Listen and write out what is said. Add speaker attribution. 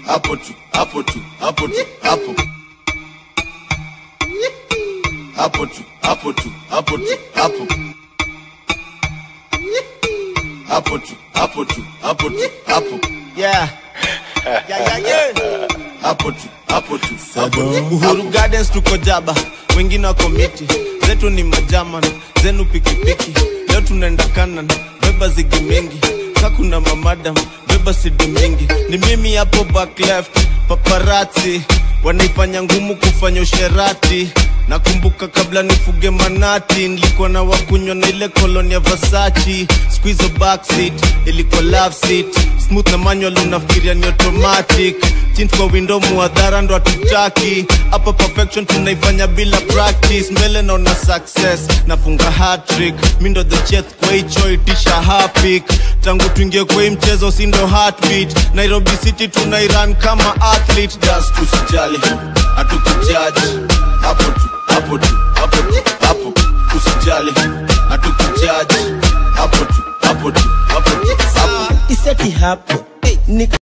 Speaker 1: hapo tu hapo tu hapo tu hapo hapo tu hapo tu hapo tu hapo hapo tu hapo tu hapo tu hapo
Speaker 2: Yeah. Yeah, yeah, yeah.
Speaker 1: hapo tu hapo tu hapo tu
Speaker 2: Uhuru Gardens tuko jaba, wengine wako miti, zetu ni majaman, zenu pikipiki. Leo tunaenda kanan, beba zigi mingi, kakuna mamadam, beba sidi mingi. Ni mimi hapo back left, paparazzi wanaifanya ngumu kufanya usherati. Nakumbuka kabla nifuge manati, nilikuwa na wakunywa na ile koloni ya Versace. Squeeze backseat, ilikuwa love seat, smooth na manual, unafikiria ni automatic. Tint kwa window, muadhara ndo hatutaki. Hapa perfection tunaifanya bila practice. Mbele naona success, nafunga hat-trick. Mi ndo the chef kwa hicho itisha hapik. Tangu tuingie kwa hii mchezo, si ndo heartbeat. Nairobi City tunairan kama athlete.
Speaker 1: just usijali hatukujaji hapo tu hapo tu hapo tu hapo usijali hatukujaji hapo tu hapo tu hapo tu hapo
Speaker 3: iseti hapo ni